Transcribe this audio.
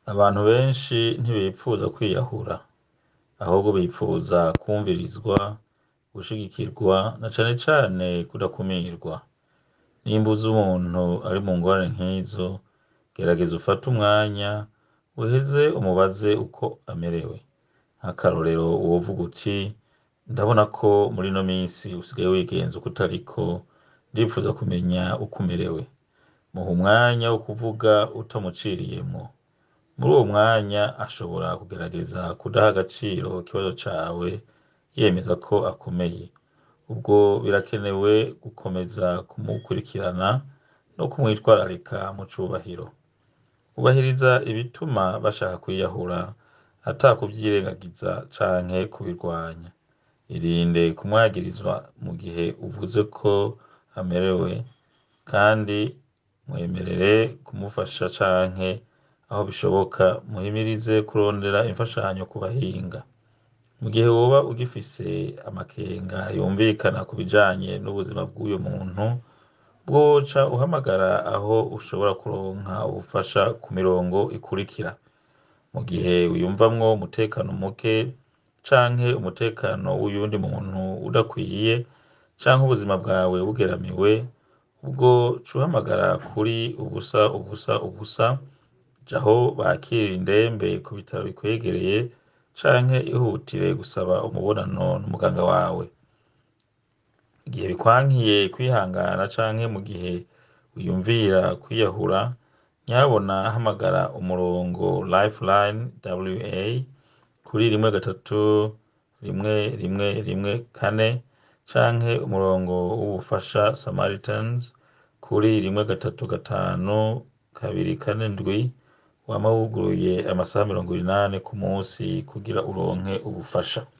Abantu benshi ntibipfuza kwiyahura, ahubwo bipfuza kwumvirizwa, gushigikirwa na cane cane kudakumirwa. Nimba uzi umuntu ari mu ngorane nk'izo, gerageza ufate umwanya uheze umubaze uko amerewe. Nk'akarorero wovuga uti ndabona ko muri ino minsi usigaye wigenza uko utariko, ndipfuza kumenya uko umerewe. Muha umwanya wo kuvuga utamuciriyemwo. Muri uwo mwanya ashobora kugerageza kudaha agaciro ikibazo cawe, yemeza ko akomeye. Ubwo birakenewe gukomeza kumukurikirana no kumwitwararika mu cubahiro. Ubahiriza ibituma bashaka kwiyahura, ata kuvyirengagiza canke kubirwanya. Irinde kumwagirizwa mu gihe uvuze ko amerewe, kandi mwemerere kumufasha canke aho bishoboka muhimirize kurondera imfashanyo ku bahinga. Mu gihe woba ugifise amakenga yumvikana ku bijanye n'ubuzima bw'uyo muntu, woca uhamagara aho ushobora kuronka ubufasha ku mirongo ikurikira. Mu gihe wiyumvamwo umutekano muke canke umutekano w'uyundi muntu udakwiye, canke ubuzima bwawe bugeramiwe, ubwo ca uhamagara kuri ubusa ubusa ubusa, ja aho bakirira indembe ku bitaro bikwegereye, canke ihutire gusaba umubonano n'umuganga wawe. Igihe bikwankiye kwihangana canke mu gihe wiyumvira kwiyahura, nyabuna hamagara umurongo Lifeline WA kuri rimwe gatatu rimwe rimwe rimwe kane, canke umurongo w'ubufasha Samaritans kuri rimwe gatatu gatanu kabiri kane ndwi, wama wuguruye amasaha mirongo inani ku musi kugira uronke ubufasha.